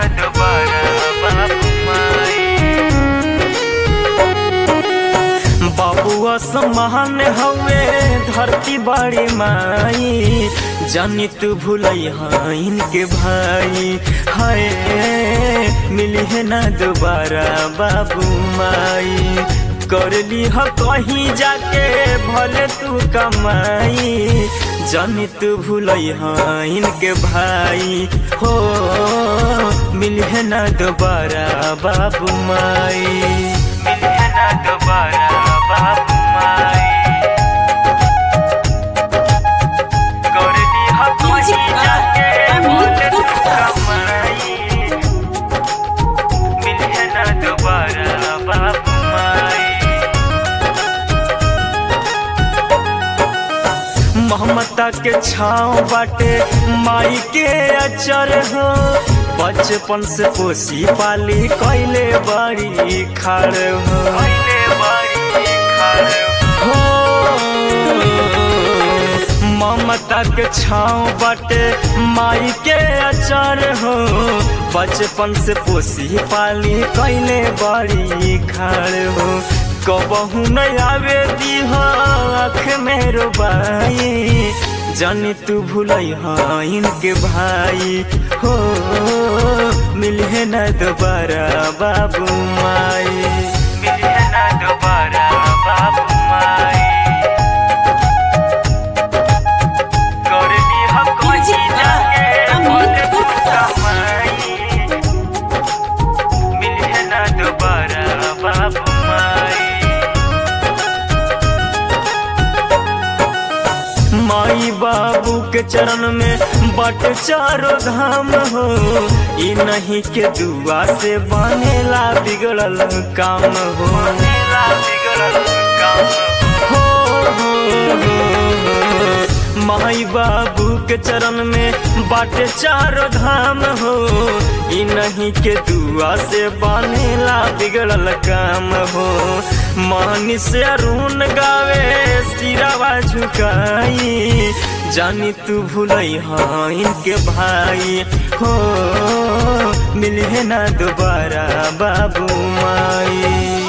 दोबारा बाबू माई बाबुआ समान हवे धरती बड़ी माई जानी तू भूलई हाँ इनके भाई हाय मिली है ना दोबारा बाबू माई कर ली ह कहीं जाके भले तू कमाई जानी तू भूलई हाँ इनके भाई हो मिली है ना दोबारा बाबू माई मिली है ना दोबारा बाबू माई कर ली ह कहीं जाके भले तू कमाई मिली है ना दोबारा बाबू माई ममता के छाँव बाटे माई के अचर हो बचपन से पोसी पाली कैले बड़ी खाड़ हो कैले बड़ी खाड़ हो ममता के छाँव बाटे माई के अचर हो बचपन से पोसी पाली कैले बड़ी खाड़ हो कबहू नहीं आवे दी आँख में रोबाई जानी तू भूलई हाँ इनके भाई हो मिले ना दोबारा बाबू माई मिले ना दोबारा बाबू माई कर दी हम कहीं जाके भले तू कमाई मिले ना दोबारा बाबू माई माई बाबू के चरण में बट चारो धाम हो ई नहीं के दुआ से बनेला बिगड़ल काम हो बनेला बिगड़ल काम हो, हो, हो, हो। माई बाबू के चरण में बाटे चारो धाम हो ई नहीं के दुआ से बनेला बिगड़ल काम हो मानी से अरुण गावे सिरावा झुकाई जानी तू भूलई हाँ इनके भाई हो मिले ना दोबारा बाबू माई